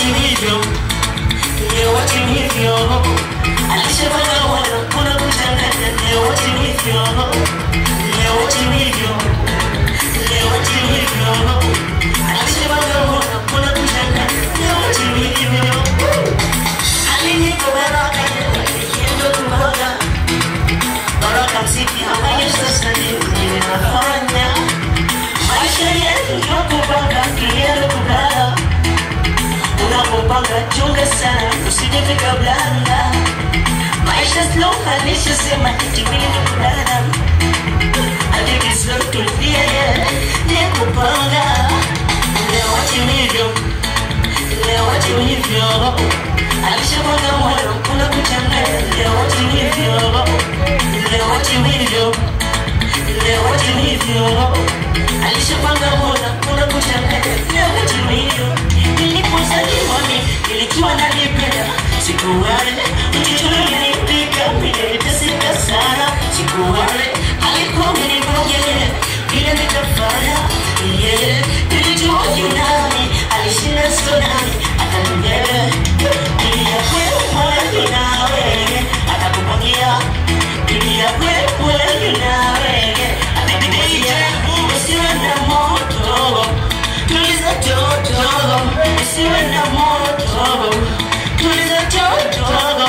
hivyo leo wote hivyo alishapanga moyo kuna kuchanganya leo wote hivyo leo wote hivyo leo wote hivyo alishapanga moyo kuna kuchanganya leo wote hivyo alinipa baraka nikienda kumwaga baraka mziki ambayo sasa ninafanya maisha yetu tunapopanga kienda kulala unapopanga chunga sana usijefika blanda maisha slow alishasema itimili ni kulala hadithi slow tulia ni kupanga leo watimivyo leo watimivyo alishapanga moyo kuna kuchanganya leo watimivyo leo watimivyo leo watimivyo alishapanga moyo kuna kuchanganya leo watimivyo nilipozaliwa mi nilikiwa nalipenda siku wale mtoto nilipika niliteseka sana siku wale alikuwa mnibongelea vile nitafanya yeye nilijua yunani alishinda sonani akanibebe ilia kwewe nawe atakupangia ilia kwewe nawe atakupangia usiwe na moto tuliza joto usiwe na moto tuliza joto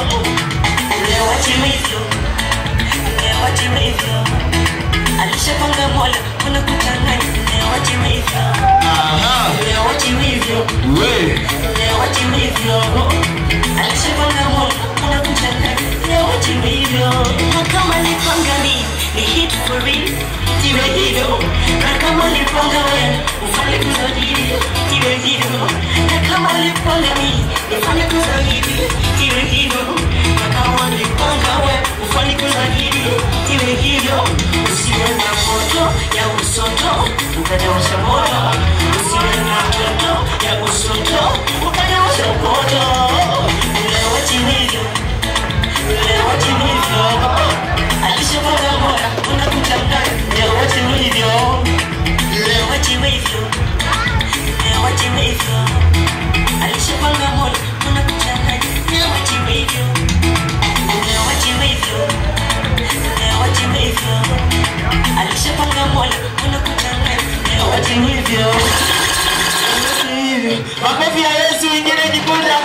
lewa timivyo lewa timivyo alishapanga mola kuna kuchanganya lewa timivyo Aha. lewa timivyo We. lewa timivyo alishapanga mola kuna kuchanganya lewa timivyo na kama nipanga mi ni hit for real iwe hivyo na kama nipanga wewe ufanye kuzadili iwe hivyo na kama nipanga mi nifanye kuzadili iwe hivyo na kama nipanga wewe ufanye kuzadili iwe hivyo usiwe na moto ya usoto ukajawasha moto usiwe na moto ya usoto ukajawasha moto leo chimivyo leo chimivyo alishapanga moya kuna kuchanganya leo chimivyo leo chimivyo leo chimivyo alishapanga moya kuna kuchanganya leo chimivyo leo chimivyo leo chimivyo alishapanga moya kuna kuchanganya leo chimivyo Makofi ya Yesu ingine kikunda.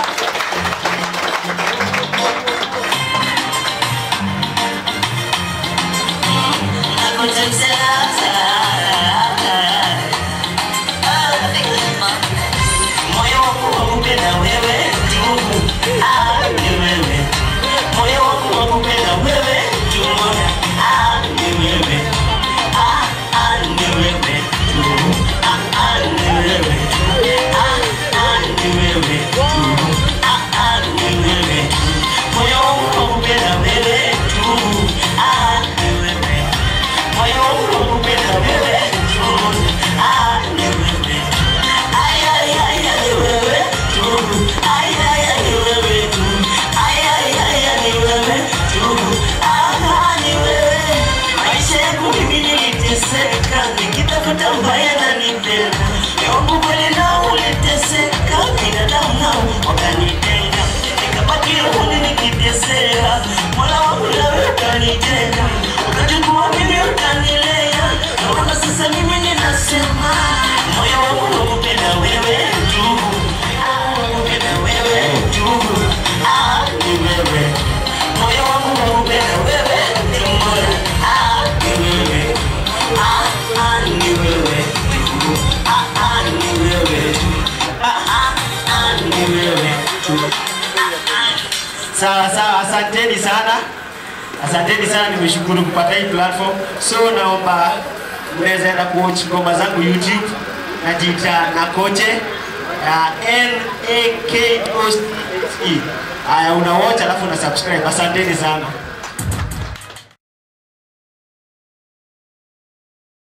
moyo wangu wakupenda wewe tu ah, ni wewe moyo wangu wakupenda wewe tu ah, ni wewe ah, ah, ni wewe tu ah, ah, ni wewe ah, ah, ni wewe tu ah, ah, ni wewe moyo wangu wakupenda wewe tu ah, ni wewe moyo wangu wakupenda wewe tu ah, ni wewe Ay, ay, ay, ay, wewe tu. Ay, ay, ay, wewe tu. Ay, ay, ay, ay, wewe tu. Ah, ni wewe. Maisha yangu mimi niliteseka, nikitafuta mbaya na nipenda. Yangu kweli na uliteseka, binadamu nao wakanitenga. Nikabaki rohoni nikiteseka, Mola wangu nawe ukanijenga. Ukachukua mimi ukanilea, naona sasa mimi ninasema moyo wangu nakupenda wewe tu, Ah, nakupenda wewe tu, Ah, ni wewe. Moyo wangu nakupenda wewe tu, Ah, ni wewe. Ah, ah, ni wewe tu, Ah, ah, ni wewe tu, Ah, ah, ah, ni wewe tu. Sawa sawa, asanteni sana, asanteni sana, nimeshukuru kupata hii platform. So naomba mnaweza enda kuwatch ngoma zangu YouTube, najiita Nakoche ya N A K O C H E. Haya, una watch alafu una subscribe. Asanteni sana.